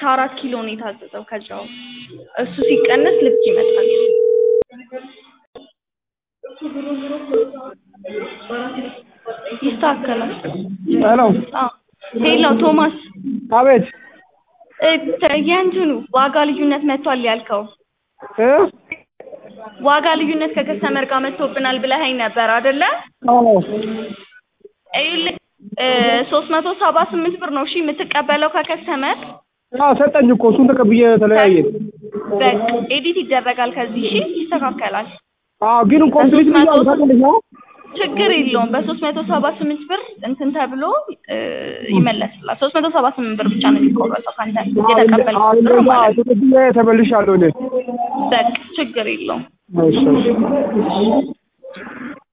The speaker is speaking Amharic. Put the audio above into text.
ከአራት ኪሎ ነው የታዘዘው ከጨው እሱ ሲቀነስ ልክ ይመጣል። ይስተካከላል። ሄሎ አዎ ሄሎ ቶማስ አቤት እ ተ- የእንትኑ ዋጋ ልዩነት መጥቷል ያልከው እ ዋጋ ልዩነት ከከስተመር ጋር መጥቶብናል ብለኸኝ ነበር አይደለ? አዎ ይኸውልህ ሶስት መቶ ሰባ ስምንት ብር ነው እሺ የምትቀበለው ከከስተመር አዎ ሰጠኝ እኮ እሱን ተቀብዬ ተለያየን። በቃ ኤዲት ይደረጋል ከዚህ እሺ ይስተካከላል አዎ ግን ኮምፕሊት በሶስት መቶ- ብያለሁ ታውቂያለሽ? አዎ ችግር የለውም በሶስት መቶ ሰባ ስምንት ብር እንትን ተብሎ እ ይመለስላል ሶስት መቶ ሰባ ስምንት ብር ብቻ ነው የሚቆረጠው ከአንተ አዎ የተቀበልከው ብር እንደዛ ማለት ነው ተቀብዬ ተመልሻለሁ እኔ። በቃ ችግር የለውም እሺ እሺ